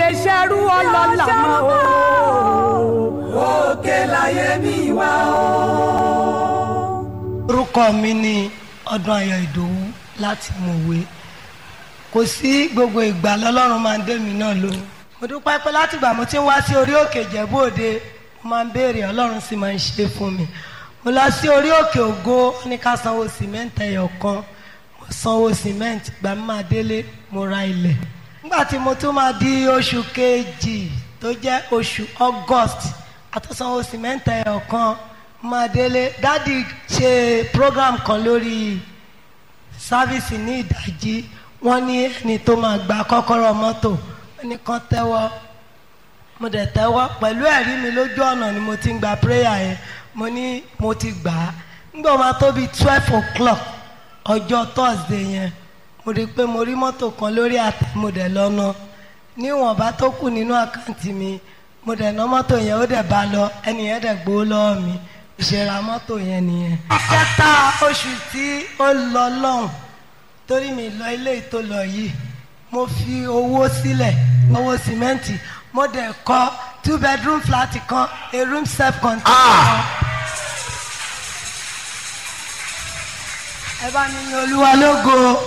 lè ṣerú ọlọ́lá mọ́ o. òkè láyé mi wá o. orúkọ mi ni ọdún ayọ̀ ìdòwú láti mọ̀wé kò sí gbogbo ìgbà lọ́lọ́run máa ń dé mi náà lóhùn mo dúpẹ́ pé látìgbà mo ti ń wá sí orí òkè Ìjẹ̀bú Òde mo máa ń béèrè ọlọ́run sì máa ń ṣe fún mi mo lọ sí orí òkè ògo ó ní ká sanwó sìmẹ́ǹtì ẹyọ kan mo sanwó sìmẹ́ǹtì ìgbà mi máa délé mo ra ilẹ̀ nígbà tí mo tún máa di oṣù kejì tó jẹ́ oṣù August àtúnsanwó sìmẹ́ǹtì ẹyọ kan máa délé dádì ṣe program kan lórí sáfíìsì ní ìdájí wọ́n ní ẹni tó máa gba kọ́kọ́rọ́ mọ́tò wọ́n ní kán tẹ́wọ́ mo dẹ̀ tẹ́wọ́ pẹ̀lú ẹ̀rí mi lójú ọ̀nà ni mo ti ń gba prayer yẹn mo ní mo ti gbà á nígbà máa tó bíi twelve o'clock ọjọ́ thursday yẹn mo rí i pé mo rí mọ́tò kan lórí àtẹ mo dẹ̀ lọ́nà níwọ̀nba tó kù nínú àkáǹtì mi mo dẹ̀ ná mọ́tò yẹn ó dẹ̀ bá lọ ẹni yẹn dẹ̀ gbowó lọ́wọ́ mi ìṣẹ̀ra mọ́tò yẹn nìyẹn. kẹta oṣù tí ó lọ lọ́hùn torí mi lọ ilé ìtò lọ yìí mo fi owó sílẹ̀ owó sìmẹ́ǹtì mo dẹ̀ kọ́ two bedroom flat kan a room self contained kan. ẹ bá mi ní olúwa lógo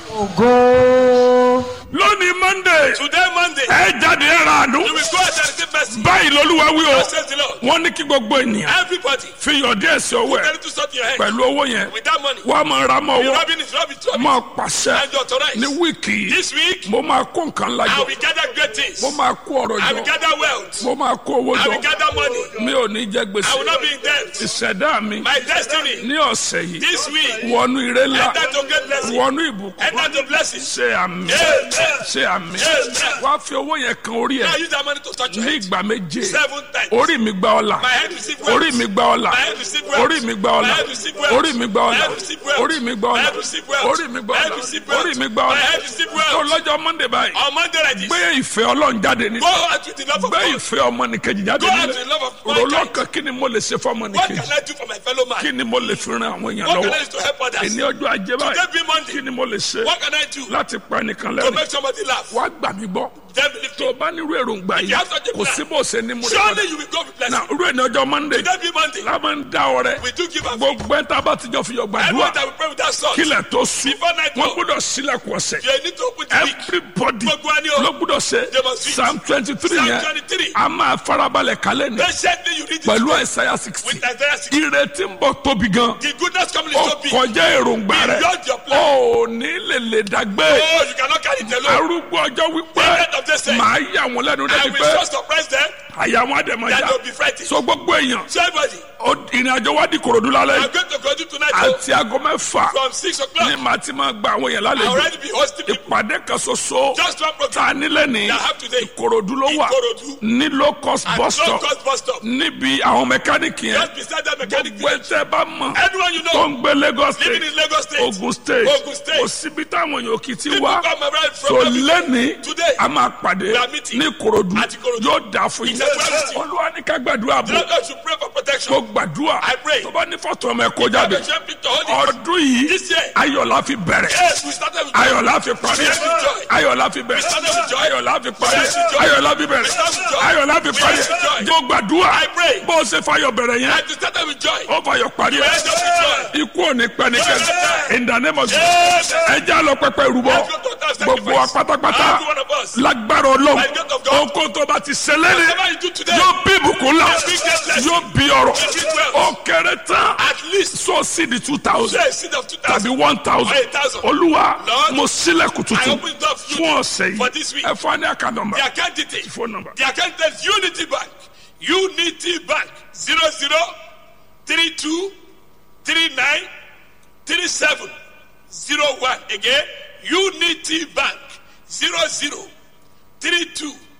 ògo. lónìí monday Today, Monday, ẹ jáde ẹ ra àánú you will go and receive mercy. báyìí lolúwa wí o Thus says the Lord. wọ́n ní kí gbogbo ènìyàn Everybody, fi yọ̀ díẹ̀ sí owó tell ẹ̀ you to stop your head. pẹ̀lú owó yẹn With that money, wọ́n á máa ra mọ́ the owó robin is rubbish, rubbish. máa pàṣẹ And you authorize. ní wíìkì yìí This week, mo máa kó nǹkan I lájọ will gather great things. mo máa kó ọrọ̀ I will jọ gather wealth. mo máa kó owó I will jọ gather money. mi ò ní jẹ I will gbèsè not be in debt. ìṣẹ̀dá mi My destiny, ní ọ̀sẹ̀ yìí this week, wọnú ire ńlá enter to great blessing. wọnú ìbùkún Enter to blessing. ṣe àmì Amen. ṣe àmì Amen. wá fi owó yẹn kan orí Now ẹ use that money to touch your ní head. ìgbà méje Seven times. orí mi gba ọlà My head receive wealth. orí mi gba ọlà My head receive wealth. orí mi gba ọlà My head receive wealth. orí mi gba My ọlà head receive wealth. orí mi gba My ọlà head receive wealth. orí mi gba My head ọlà receive wealth. orí mi gba My ọlà head receive tó wealth. lọ́jọ́ monday báyìí On Monday like this, gbé ìfẹ́ ọlọ́run jáde ní go out with the love of gbé God. ìfẹ́ ọmọnìkejì jáde Go out nílé with the love of mankind. rọlọ́kàn kí ni mo lè ṣe fún What ọmọnìkejì can I do for my fellow man? kí ni mo lè fi ran àwọn èèyàn What can lọ́wọ́ I do to help others? ìní ọjọ́ ajé báyìí Today be Monday. kí ni mo lè ṣe What can I do láti pa ẹnìkan to lẹ́rìn make somebody laugh? wá gbà mí gbọ́ Then believe tó o bá nírú èròǹgbà If yìí you have such a kò plan, sí bó ṣe ní múre Surely you will go with na blessing. irú ẹni ọjọ́ monday Today be Monday. la máa ń dá ọrẹ We do give and gbogbo ẹ̀ tá a bá ti jọ fi yọ gbàdúrà Everyone that will pray with that song. kílẹ̀ tó sùn Before night wọ́n fall. gbọ́dọ̀ sílẹ̀kùn ọ̀sẹ̀ You need to open the week. everybody Gbogbo wa ni o. ló gbọ́dọ̀ ṣe They must read. psalm twenty three Psalm yẹn 23. a máa farabalẹ̀ kálẹ̀ ní Patiently you read it pẹ̀lú today àìsàyà sixty with Isaiah 60. ìrètí ń bọ̀ tóbi gan The goodness coming ó is so big. kọjá èròǹgbà rẹ Beyond your plan. ó ní lè lè dàgbé Oh, you cannot carry it alone. arúgbó ọjọ́ wípé The end of this day. màá yà wọ́n lẹ́nu I débi will pé so surprise them àyà wọn àdèmọ̀ that yá they will be frightened. so gbogbo èèyàn So everybody, ó- ìrìn àjò wa di korodu lálẹ́ I'm yìí. going to go to tonight oh, àti aago mẹ́fà from 6 ní o'clock. màá ti máa gba àwọn èèyàn I lálejò already be hosting people. ìpàdé kan ṣoṣo Just one tá program. a nílẹ̀ ní That have today. ìkòròdú ló wà Ìkòròdú. ní low cost At bus no stop cost bus stop. níbi àwọn mẹkáníìkì yẹn Just beside that mechanic gbogbo village. ẹtẹ bá mọ̀ Anyone you tó know ń gbé Lagos living state in Lagos State. Ogun state Ogun State. kò síbi táwọn èèyàn kì í ti People wá come around so from everywhere. lẹ́ni Today. a máa pàdé We are meeting. ní ìkòròdú At Ìkòròdú. yóò dà fún yín It's a well-meeting. olúwa ní ká gbàdúrà The bò Lord God should pray for protection. kó gbàdúrà I pray. tó bá ní fọ́tò ọmọ ẹ̀ kó jáde Have a shame picture, hold it. ọdún yìí This year. ayọ̀lá fi bẹ̀rẹ̀ Yes, we started with joy. ayọ̀lá fi parí Yes, with joy. ayọ̀lá fi bẹ̀rẹ̀ started with joy. ayọ̀lá fi parí Yes, with joy. ayọ̀lá fi bẹ̀rẹ̀ started with joy. ayọ̀lá fi parí Yes, with joy. yóò gbàdúrà I pray. bó o ṣe fayọ̀ bẹ̀rẹ̀ yẹn And we started with joy. ó fayọ̀ parí ẹ̀ Yes, with joy. ikú ò ní pẹ́ ní kẹ́kẹ́ in the name of Jesus Yes. ẹ já lọ pẹpẹ rúbọ Let's go to our gbogbo wa sacrifice. pátápátá Every one of us. lágbára ọlọ́run By the grace of God. ohun tó bá ti ṣẹlẹ́rì Whatever you do today. yóò bí ìbùkún ńlá Yes, we get blessed. yóò bí ọrọ̀ Yes, we get ó kéré tán At least. so sí di two thousand Say a seed of 2,000. tàbí one thousand Or 8,000. olúwa Lord, mo sílẹ̀kùn I tuntun open door for you fún ọ̀sẹ̀ for this yìí week. ẹ fún wa ní àká nọ́mbà The account details. phone number The account is Unity Bank. Unity Bank. 00 32 39 37 01. Again, Unity Bank. 00 32